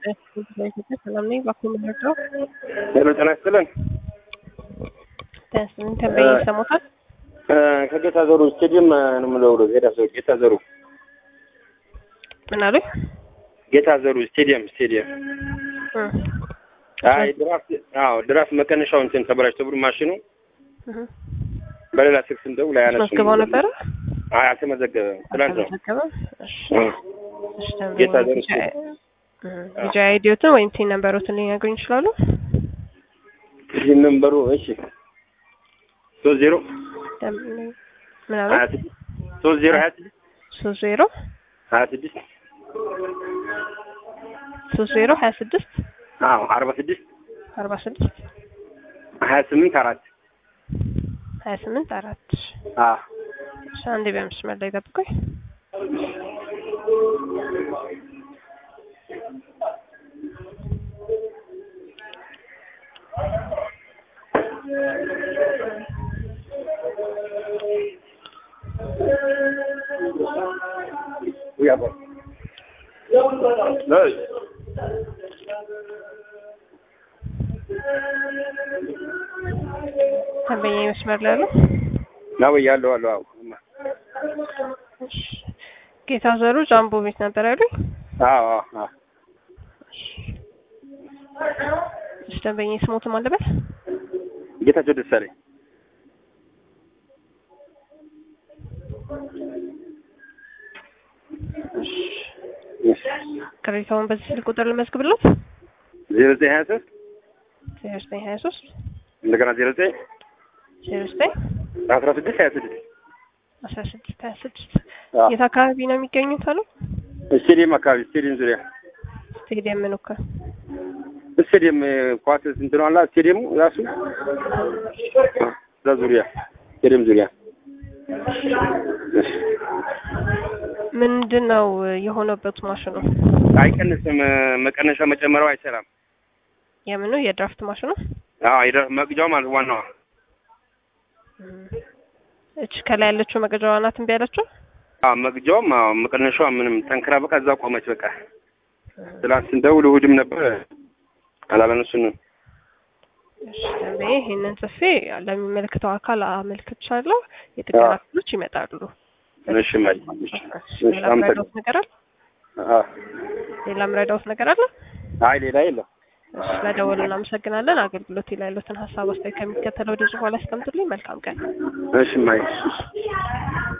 ሰላም ነኝ። ባኮ ምንድነው? ሄሎ ጤና ይስጥልን። ተስምን ተንበይ ይሰሙታል። ከጌታ ዘሩ ስቴዲየም ነው የምደውለው። ጌታ ዘሩ ጌታ ዘሩ ምን አሉኝ? ጌታ ዘሩ ስቴዲየም ስቴዲየም። አይ ድራፍት አዎ ድራፍት መቀነሻው እንትን ተበላሽቶ ብሎ ማሽኑ በሌላ ስልክ ስንደውል አያነሱም። አስመዝግበው ነበረ? አይ አልተመዘገበም። ትናንት ነው። አልተመዘገበም? እሺ እ እሺ። ተንበይ ጌታ ዘሩ ልጅ አይዲዮትን ወይም ቲን ነምበሮትን ሊነግሩኝ ይችላሉ? ይህ ነምበሩ እሺ ሶስት ዜሮ ምን አሉ? ሀያ ስድስት ሶስት ዜሮ ሀያ ስድስት ሶስት ዜሮ ሀያ ስድስት ሶስት ዜሮ ሀያ ስድስት አዎ አርባ ስድስት አርባ ስድስት ሀያ ስምንት አራት ሀያ ስምንት አራት አዎ እሺ፣ አንዴ በመስመር ላይ ጠብቆኝ ውይ አባ አይ ተንበኛ መስመር ላይ ያለው ነው ያለው አለው አዎ እሺ። ጌታ ዘሩ ጃምቦ ቤት ነበር ያሉኝ። አዎ አዎ አዎ እሺ፣ ደንበኛ ስሞት ማለበት ጌታቸው ደሳለኝ ቅሬታውን በዚህ ስልክ ቁጥር ልመዝግብለት ዜሮ ዘጠኝ ሀያ ሶስት ዜሮ ዘጠኝ ሀያ ሶስት እንደገና ዜሮ ዘጠኝ ዜሮ ዘጠኝ አስራ ስድስት ሀያ ስድስት አስራ ስድስት ሀያ ስድስት የት አካባቢ ነው የሚገኙት አሉ? ስቴዲየም አካባቢ ስቴዲየም ዙሪያ ስቴዲየም ምን ወካ ስቴዲየም ኳስ እንትን አላ ስቴዲየሙ ራሱ እዛ ዙሪያ ስቴዲየም ዙሪያ ምንድን ነው የሆነበት ማሽኑ? አይቀንስም። መቀነሻ መጨመሪያው አይሰራም። የምኑ የድራፍት ማሽኑ? አዎ የድራፍት መቅጃው ማለት ዋናዋ እች ከላይ ያለችው መቅጃዋ ናት እምቢ ያለችው? አዎ መቅጃውም አዎ መቀነሻዋ ምንም ጠንክራ በቃ እዛ ቆመች። በቃ ትላንት ስንደውል እሑድም ነበር አላላነሱንም። እሺ ደንበኛ ይሄንን ጽፌ ለሚመለከተው አካል አመልክቻለሁ። የጥገና ክፍሎች ይመጣሉ። እሺ ማይ እሺ ሌላ ምረዳውት ነገር አለ? አዎ ሌላ ምረዳውት ነገር አለ? አይ ሌላ የለም። እሺ ስለደወሉ እናመሰግናለን። አገልግሎት ላይ ያሉትን ሀሳብ አስተያየት ከሚከተለው ወደ በኋላ ያስቀምጡልኝ። መልካም ቀን። እሺ ማይ